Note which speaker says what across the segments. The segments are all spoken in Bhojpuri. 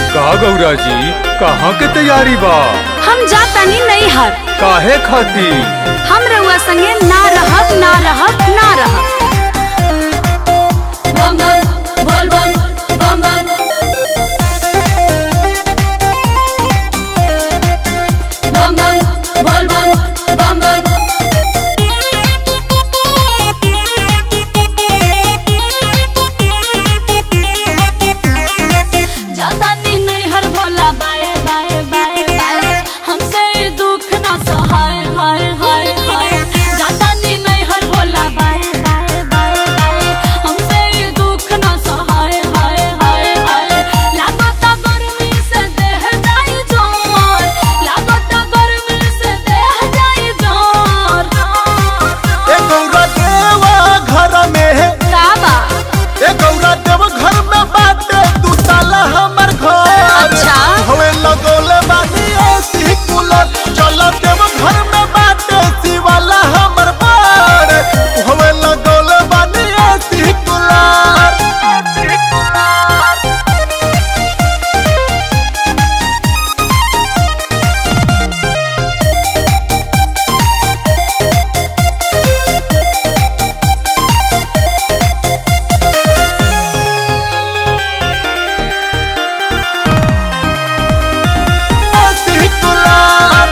Speaker 1: का गौरा जी कहाँ के तैयारी बा
Speaker 2: हम जातानी नहीं हर
Speaker 1: काहे खाती
Speaker 2: हम रउआ संगे ना रहब ना रहब ना रहब जातानी नहीं हर भोला बाए बाए बाए बाए हमसे ये दुख ना सहाय हाय हाय हाय जातानी नहीं हर भोला बाए बाए बाए बाए हमसे ये दुख ना सहाय हाय हाय हाय लागता गर्मी से देह जाई जोर लागता गर्मी से देह जाई जोर
Speaker 3: ए गौरा देवा घर में
Speaker 2: का बा
Speaker 3: ए गौरा देव घर में बाटे तू ताला हमर घर
Speaker 2: अच्छा।
Speaker 3: हवे लगोले बानी ऐसी कूलर चल देव घर में बाटे शिवाला हमर बार हवे लगोले बानी ऐसी कूलर ऐसी कूलर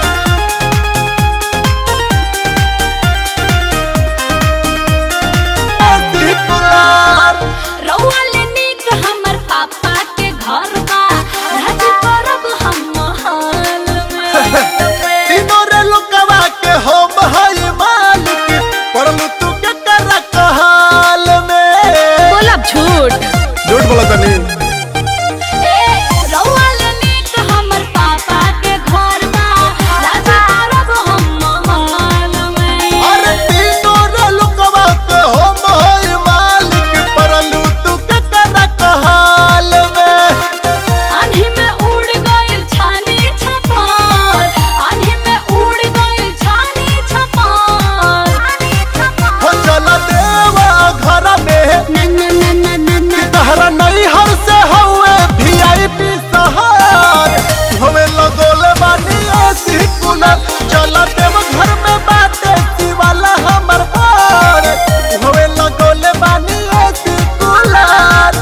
Speaker 3: ऐसी कूलर
Speaker 2: रउआ ले नीक हमर पापा के घर बा राज करब हम महल में
Speaker 3: तीनों रे लोकवा के हम हई मालिक परलू तू के कर कहाल में
Speaker 2: बोलब झूठ
Speaker 3: झूठ बोला तनी
Speaker 2: ए रउआ ले नीक हमर पापा के घर बा राज करब हम महल में
Speaker 3: अरे तीनों रे लोकवा के हम हई मालिक परलू तू के कर कहाल में
Speaker 2: आंधी में उड़ गइल छानी छपार आंधी में उड़ गइल छानी छपार
Speaker 3: हो चला देवा घर में
Speaker 2: ना ना ना ना ना ना
Speaker 3: तहरा नहीं हर से हुए वीआईपी सहार हमें लगोले बानी ऐसी कूलर चला देव घर में बाटे शिवाला हमर बार हमें लगोले बानी ऐसी कूलर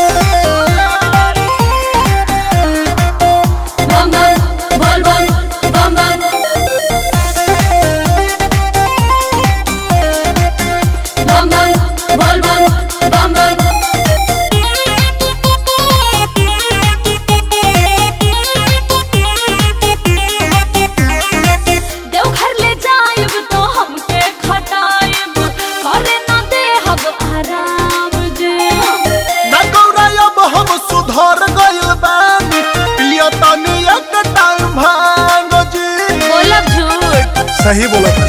Speaker 2: देवघर ले जाइब तो हमके खटाइब करे न देहब आराम जे
Speaker 3: ना गौरा अब हम सुधर गइल बानी पिया तानी एक टाइम भांग जी
Speaker 2: बोलब झूठ
Speaker 3: सही बोलत